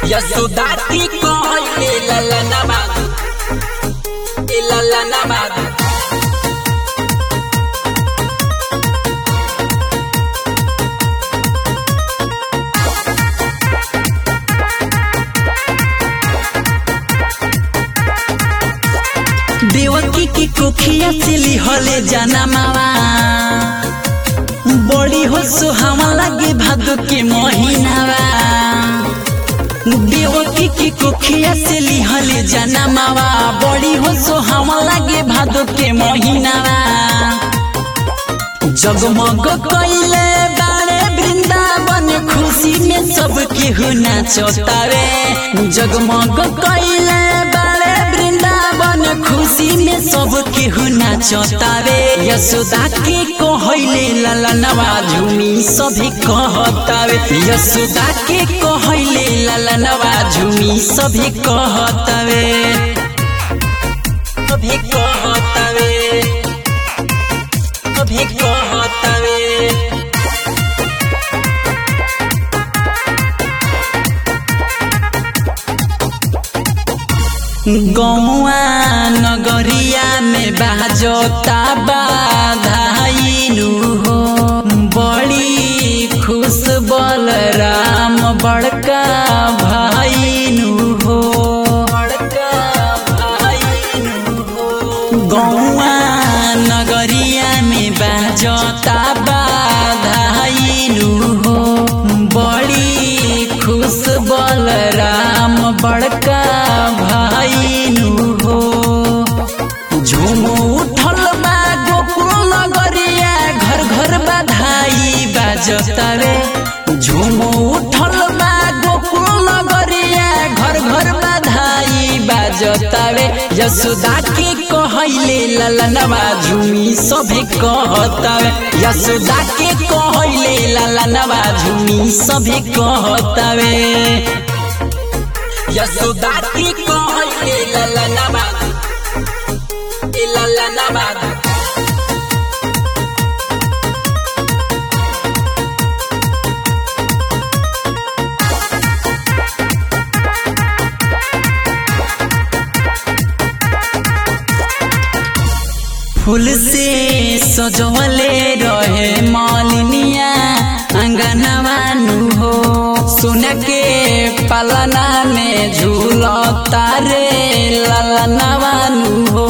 यशोदा की कहले ललना माधु ए ललना माधु देवकी की कोखिया से लिहले जाना मावा बड़ी हो सुहावा लगे भादो के महीनावा देवकी की कोखिया से लिहले जाना मावा बड़ी हो सुहावा लगे भादो के महीनावा जगमग कैले बारे वृंदावन खुशी में सब केहू नाचतावे जगमग कैले बारे वृंदावन खुशी में सब केहू नाचतावे यशोदा के कहले ललनवा झूमी सभी कहतावे यशोदा के कहले ललनवा झूमी सभी कहतावे सभी कहतावे सभी कहतावे गौआ नगरिया में बाजता बाधाइनु हो बड़ी खुश बलराम बड़का भाईनु हो बड़का भाईनु हो गौआ नगरिया में बाजता बाधाइनु हो बड़ी खुश बलराम बड़का भाईनु हो झूम उठल बा गोकुल नगरिया घर घर बधाई बाजतावे झूम उठल बा गोकुल नगरिया घर घर बधाई बाजतावे यशोदा के कहले ललनवा झूमी सभे कहतावे यशोदा के कहले ललनवा झूमी सभे कहतावे यशोदा की कहले ललना माधु ए ललना माधु फूल से सजवले रहे मालिनिया अंगनवानु हो सुन के पलना में झूलता रे ललनवानु हो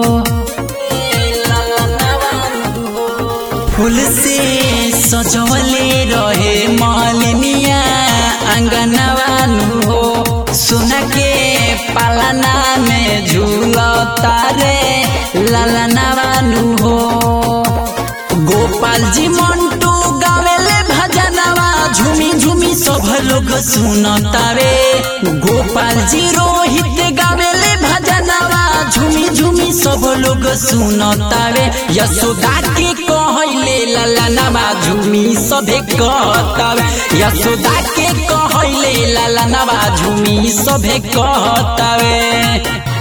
फूल से सजवले रहे मालिनिया अंगनवानु हो सुन के पलना में झूलता रे ललनवानु हो गोपाल जी मंटू गावेले भजनवा झूमी झूमी सब लोग सुनतावे गोपाल जी रोहित गावेले भजनवा झूमी झूमी सब लोग सुनतावे यशोदा के कहले ललनवा झूमी सभे कहतावे यशोदा के कहले ललनवा झूमी सभे कहतावे